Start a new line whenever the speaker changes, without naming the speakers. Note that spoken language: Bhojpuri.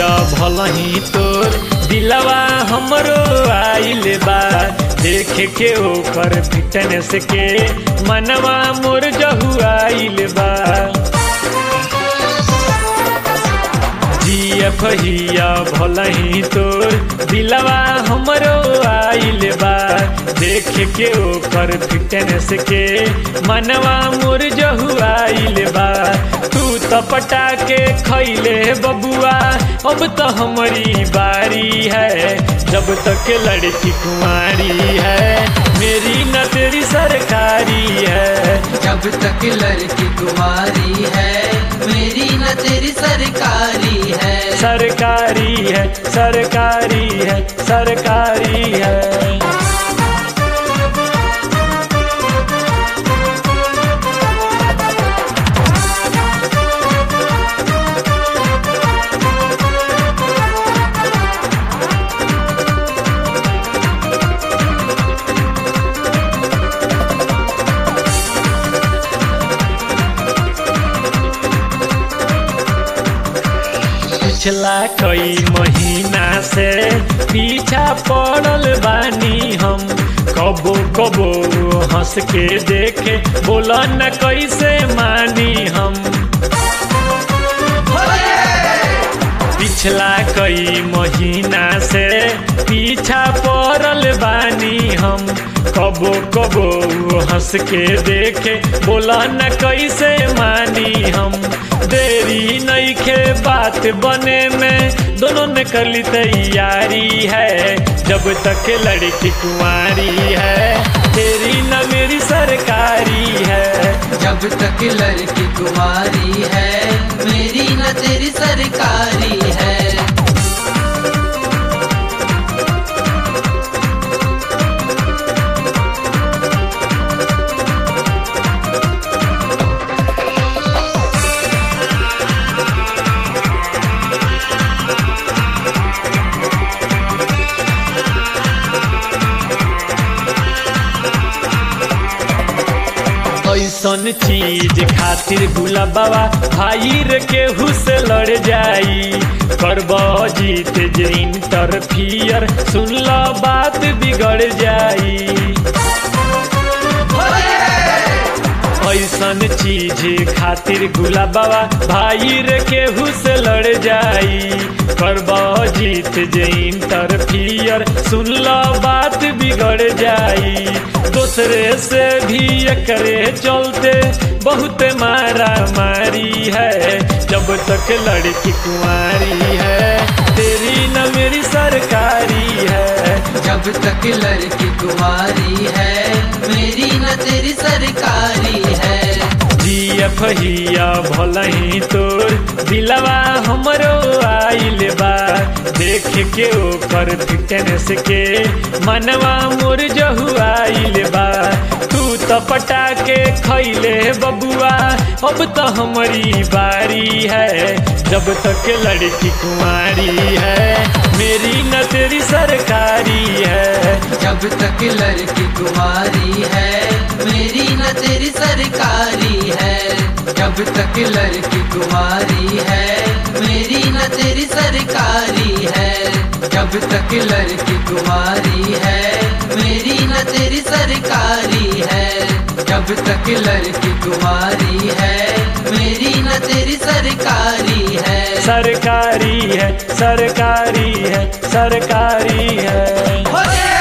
हिया भलही तोर दिलवा हमरो आइल बा देख के ओकर फिटनेस के मनवा मोर जहु आइल बा जियफ हिया भलही तोर दिलवा हमरो आइल बा देख के ओकर फिटनेस के मनवा मोर जहु आइल बा तू तो पटा के खैले बबुआ अब तो हमारी बारी है जब तक लड़की कुंवारी है मेरी न तेरी सरकारी है
जब तक लड़की कुमारी है मेरी न तेरी सरकारी है
सरकारी है सरकारी है सरकारी है पिछला कई महीना से पीछा पड़ल बानी हम कबो कबो हंस के देखे बोला न कैसे मानी हम पिछला कई महीना से पीछा पड़ल बानी हम कबो कबो हंस के देखे बोला न कैसे मानी हम देरी नईखे बात बने में दोनों ने कर ली तैयारी है जब तक लड़की कुंवारी है तेरी न मेरी सरकारी है
जब तक लड़की कुमारी है मेरी न तेरी सरकारी है
ऐसन चीज खातिर गुलाबा भाई रे केहू से लड़ जाई करब जीत जे इंटरफियर सुन लो बात बिगड़ जाई ऐसन चीज खातिर गुलाबा भाई रे केहू से लड़ जाई करब जीत जे इंटरफियर सुन लो बात बिगड़ जाई दूसरे से भी करे चलते बहुत मारा मारी है जब तक लड़की कुंवारी है तेरी न मेरी सरकारी है
जब तक लड़की कुमारी है मेरी न तेरी सरकारी है
जियफ हिया भलही तोर दिलवा हमरो आइल बा देख के ओकर फिटनेस के मनवा मोर जहु आइल बा तू तो पटा के खैले बबुआ अब तो हमारी बारी है जब तक लड़की कुंवारी है मेरी न तेरी सरकारी है
जब तक लड़की कुमारी है मेरी न तेरी सरकारी है जब तक लड़की कुमारी है मेरी न तेरी सरकारी है जब तक लड़की कुमारी है मेरी न तेरी सरकारी है जब तक लड़की कुमारी है मेरी न तेरी सरकारी है
सरकारी है सरकारी है सरकारी है
हो